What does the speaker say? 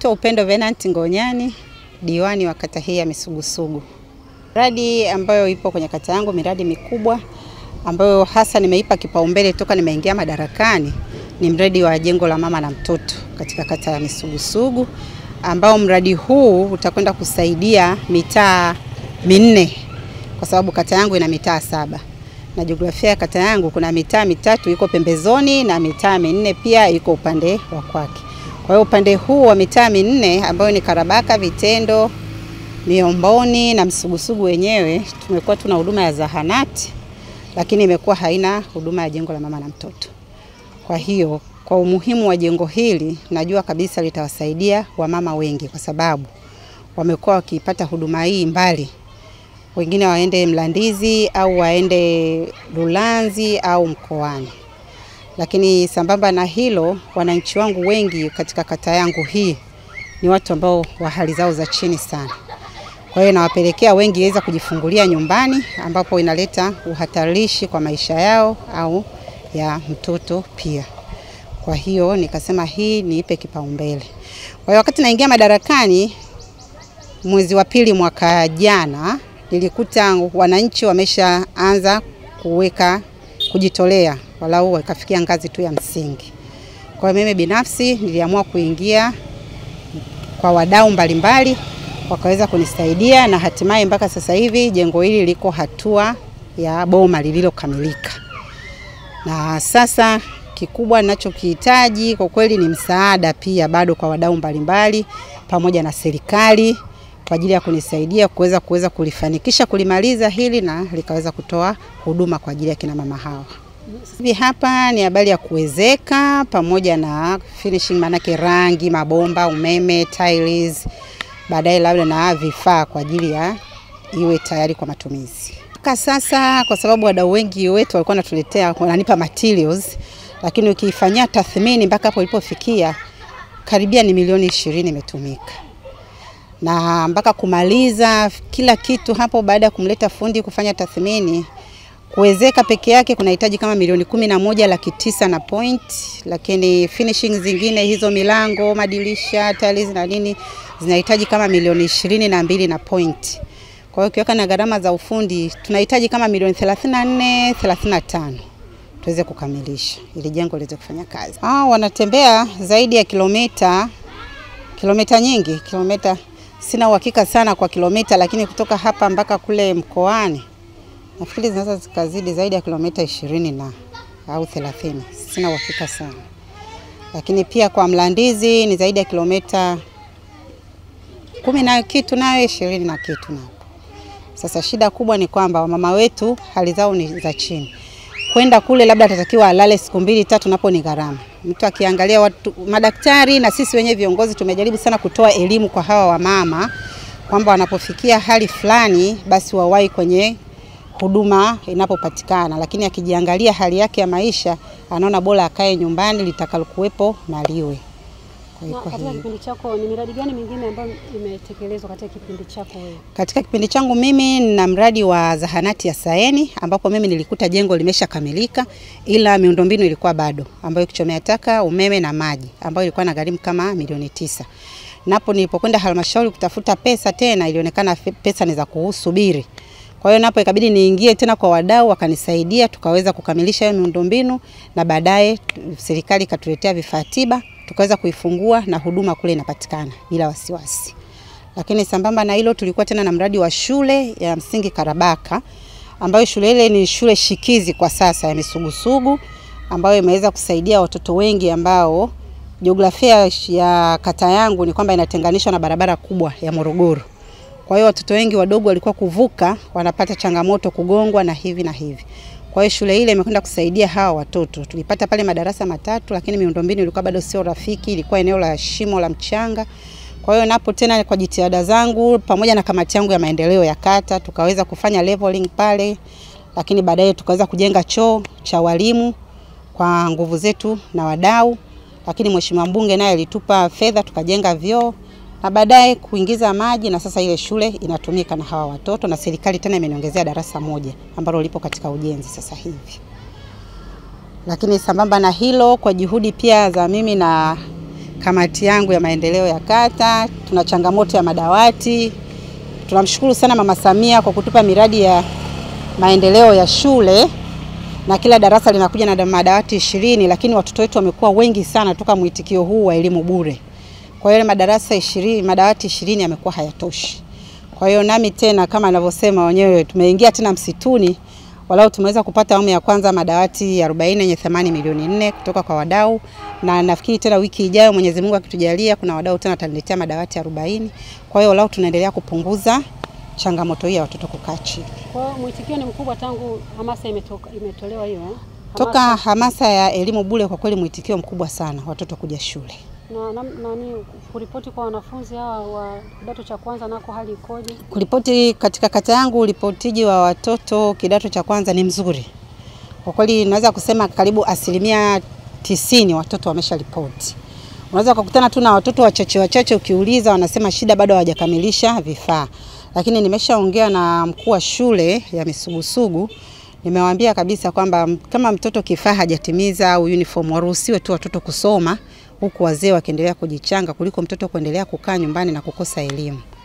Naitwa Upendo Venant Ngonyani, diwani wa kata hii ya Misugusugu. Miradi ambayo ipo kwenye kata yangu, miradi mikubwa ambayo hasa nimeipa kipaumbele toka nimeingia madarakani ni mradi wa jengo la mama na mtoto katika kata ya Misugusugu, ambao mradi huu utakwenda kusaidia mitaa minne, kwa sababu kata yangu ina mitaa saba na jiografia ya kata yangu kuna mitaa mitatu iko pembezoni na mitaa minne pia iko upande wa kwake. Kwa hiyo upande huu wa mitaa minne ambayo ni Karabaka, Vitendo, Miomboni na Msugusugu wenyewe tumekuwa tuna huduma ya zahanati, lakini imekuwa haina huduma ya jengo la mama na mtoto. Kwa hiyo kwa umuhimu wa jengo hili najua kabisa litawasaidia wamama wengi, kwa sababu wamekuwa wakipata huduma hii mbali wengine waende Mlandizi au waende Lulanzi au Mkoani. Lakini sambamba na hilo, wananchi wangu wengi katika kata yangu hii ni watu ambao wa hali zao za chini sana. Kwa hiyo nawapelekea wengi waweza kujifungulia nyumbani, ambapo inaleta uhatarishi kwa maisha yao au ya mtoto pia. Kwa hiyo nikasema hii niipe kipaumbele. Kwa hiyo wakati naingia madarakani mwezi wa pili mwaka jana nilikuta wananchi wameshaanza kuweka kujitolea, walau wakafikia ngazi tu ya msingi. Kwa hiyo mimi binafsi niliamua kuingia kwa wadau mbalimbali, wakaweza kunisaidia na hatimaye mpaka sasa hivi jengo hili liko hatua ya boma lililokamilika, na sasa kikubwa ninachokihitaji kwa kweli ni msaada pia bado kwa wadau mbalimbali pamoja na serikali kwa ajili ya kunisaidia kuweza kuweza kulifanikisha kulimaliza hili na likaweza kutoa huduma kwa ajili ya kina mama hawa. Hivi hapa ni habari ya kuwezeka pamoja na finishing, manake rangi, mabomba, umeme, tiles, baadaye labda na vifaa kwa ajili ya iwe tayari kwa matumizi. Mpaka sasa, kwa sababu wadau wengi wetu walikuwa wanatuletea wananipa materials, lakini ukifanyia tathmini mpaka hapo ilipofikia karibia ni milioni ishirini imetumika na mpaka kumaliza kila kitu hapo, baada ya kumleta fundi kufanya tathmini, kuwezeka peke yake kunahitaji kama milioni kumi na moja laki tisa na point, lakini finishing zingine hizo milango, madirisha, tiles na nini zinahitaji kama milioni ishirini na mbili na point. Kwa hiyo ukiweka na gharama za ufundi tunahitaji kama milioni 34 35 tuweze kukamilisha ili jengo liweze kufanya kazi. Ah, wanatembea zaidi ya kilomita kilomita nyingi, kilomita sina uhakika sana kwa kilomita, lakini kutoka hapa mpaka kule mkoani nafikiri zinaweza zikazidi zaidi ya kilomita ishirini na au thelathini, sina uhakika sana, lakini pia kwa Mlandizi ni zaidi ya kilomita kumi na kitu nayo ishirini na kitu napo. Sasa shida kubwa ni kwamba wamama wetu hali zao ni za chini, kwenda kule labda atatakiwa alale siku mbili tatu, napo ni gharama mtu akiangalia watu madaktari na sisi wenyewe viongozi tumejaribu sana kutoa elimu kwa hawa wamama kwamba wanapofikia hali fulani basi wawahi kwenye huduma inapopatikana, lakini akijiangalia hali yake ya maisha anaona bora akae nyumbani litakalokuwepo na liwe. Na katika kipindi chako ni miradi gani mingine ambayo imetekelezwa katika kipindi chako wewe? Katika kipindi changu mimi nina mradi wa zahanati ya Saeni ambapo mimi nilikuta jengo limeshakamilika ila miundombinu ilikuwa bado, ambayo kichomea taka, umeme na maji, ambayo ilikuwa na gharimu kama milioni tisa. Napo nilipokwenda halmashauri kutafuta pesa tena, ilionekana pesa ni za kusubiri. Kwa hiyo napo ikabidi niingie tena kwa wadau, wakanisaidia tukaweza kukamilisha hiyo miundombinu, na baadaye serikali ikatuletea vifaa tiba tukaweza kuifungua na huduma kule inapatikana bila wasiwasi. Lakini sambamba na hilo, tulikuwa tena na mradi wa shule ya msingi Karabaka, ambayo shule ile ni shule shikizi kwa sasa ya Misugusugu, ambayo imeweza kusaidia watoto wengi ambao jiografia ya kata yangu ni kwamba inatenganishwa na barabara kubwa ya Morogoro. Kwa hiyo watoto wengi wadogo walikuwa kuvuka wanapata changamoto kugongwa na hivi na hivi. Kwa hiyo shule ile imekwenda kusaidia hawa watoto. Tulipata pale madarasa matatu, lakini miundombinu ilikuwa bado sio rafiki, ilikuwa eneo la shimo la mchanga. Kwa hiyo napo tena kwa jitihada zangu pamoja na kamati yangu ya maendeleo ya kata tukaweza kufanya leveling pale, lakini baadaye tukaweza kujenga choo cha walimu kwa nguvu zetu na wadau, lakini mheshimiwa mbunge naye alitupa fedha tukajenga vyoo na baadaye kuingiza maji na sasa ile shule inatumika na hawa watoto, na serikali tena imeniongezea darasa moja ambalo lipo katika ujenzi sasa hivi. Lakini sambamba na hilo, kwa juhudi pia za mimi na kamati yangu ya maendeleo ya kata. Tuna changamoto ya madawati. Tunamshukuru sana Mama Samia kwa kutupa miradi ya maendeleo ya shule na kila darasa linakuja na madawati ishirini, lakini watoto wetu wamekuwa wengi sana toka mwitikio huu wa elimu bure. Kwa hiyo madarasa ishirini, madawati ishirini yamekuwa hayatoshi. Kwa hiyo nami tena kama anavyosema wenyewe tumeingia tena msituni, walau tumeweza kupata awamu ya kwanza madawati 40 yenye thamani milioni nne kutoka kwa wadau, na nafikiri tena wiki ijayo Mwenyezi Mungu akitujalia, kuna wadau tena wataniletea madawati 40. Kwa hiyo walau tunaendelea kupunguza changamoto hii ya watoto kukaa chini. Kwa hiyo mwitikio ni mkubwa tangu hamasa imetoka, imetolewa hiyo eh? Toka hamasa ya elimu bure, kwa kweli mwitikio mkubwa sana watoto kuja shule. na nani na, kuripoti kwa wanafunzi hawa wa kidato cha kwanza nako hali ikoje? Kuripoti katika kata yangu, uripotiji wa watoto kidato cha kwanza ni mzuri kwa kweli, naweza kusema karibu asilimia tisini watoto wamesha ripoti. Unaweza kukutana tu na watoto wachache wachache, ukiuliza wanasema shida bado hawajakamilisha vifaa, lakini nimeshaongea na mkuu wa shule ya Misugusugu nimewaambia kabisa kwamba kama mtoto kifaa hajatimiza au uniform waruhusiwe tu watoto kusoma huku wazee wakiendelea kujichanga kuliko mtoto kuendelea kukaa nyumbani na kukosa elimu.